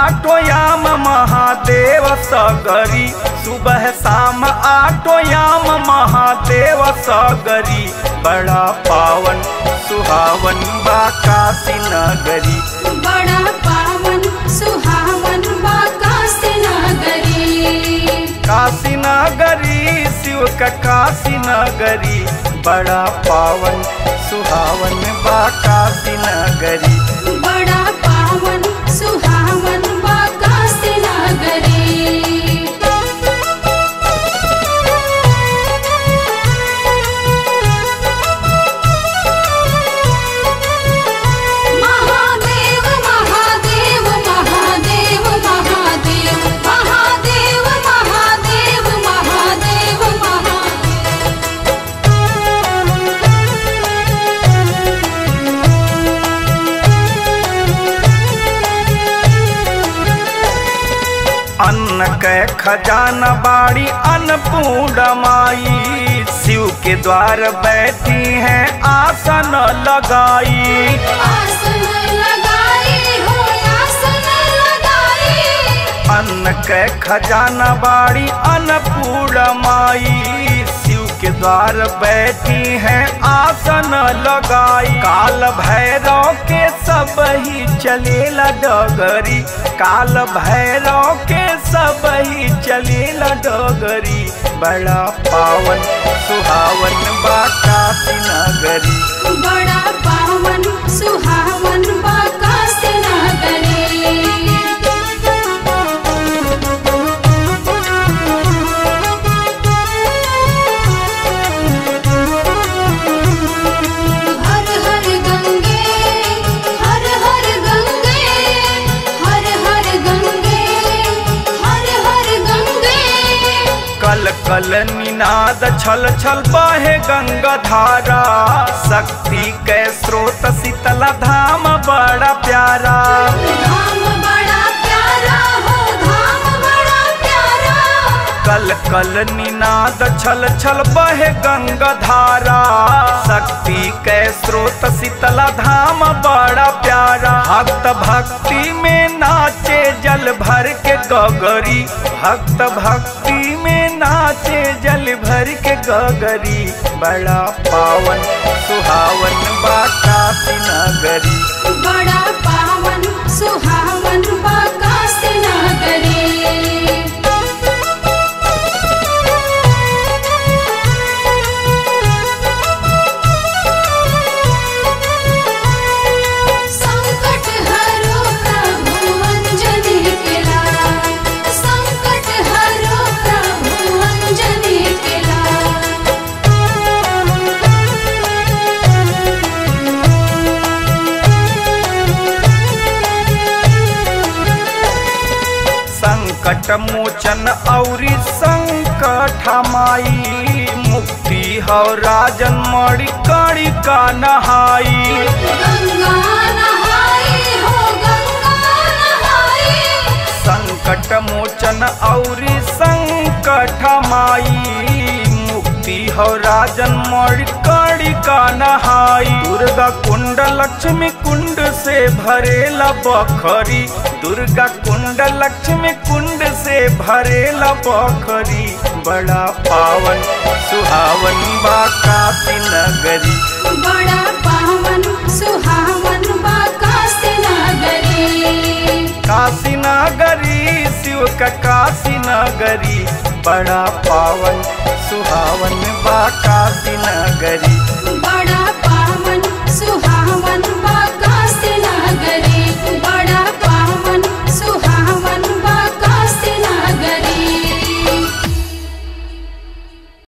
आटोयाम महादेव सगरी सुबह शाम आटोयाम महादेव सगरी बड़ा पावन सुहावन बा काशी नगरी बड़ा पावन सुहावन बा काशी नगरी काशी नगरी शिव का काशी नगरी बड़ा पावन सुहावन बा काशी नगरी बड़ा पावन सुहावन बा काशी नगरी महादेव महादेव महादेव महादेव महादेव महादेव महादेव महादेव अन्न के खजाना बाड़ी अन्नपूर्ण माई शिव के द्वार बैठी हैं आसन लगाई आसन लगाई हो आसन लगाई अन्न के खजाना बाड़ी अन्नपूर्ण माई शिव के द्वार बैठी हैं आसन लगाई काल भैरव के सब ही चलेला डगरी काल भैरव के सब ही चलेला डगरी बड़ा पावन सुहावन बा काशी नगरी बड़ा पावन सुहावन बा काशी नगरी हर हर गंगे हर हर गंगे हर हर गंगे हर हर गंगे कल कल निनाद छल छल बहे गंगा धारा शक्ति के स्रोत शीतला धाम बड़ा प्यारा धाम बड़ा प्यारा हो धाम बड़ा प्यारा कल कल निनाद छल छल बहे गंगा धारा शक्ति के स्रोत शीतला धाम बड़ा प्यारा भक्त भक्ति में नाचे जल भर के गगरी भक्त भक्ति में नाचे जल भर के गगरी बड़ा पावन सुहावन बा काशी नगरी बड़ा पावन सुहावन बा काशी नगरी संकट हरो प्रभु अंजनी के लाल संकट हरो प्रभु अंजनी के लाल संकट मोचन औरी संकट माई मुक्ति हो राजन मणि कड़ी का नहाई गंगा नहाई हो गंगा नहाई संकट मोचन औरी संकट माई मुक्ति हो राजन मणि कड़ी का नहाई दुर्गा कुंड लक्ष्मी कुंड से भरेला बखरी दुर्गा कुंड लक्ष्मी कुंड से भरेला बखरी बड़ा पावन सुहावन बा काशी नगरी बड़ा पावन सुहावन बा काशी नगरी काशी नगरी शिव का काशी नगरी बड़ा पावन सुहावन बा काशी नगरी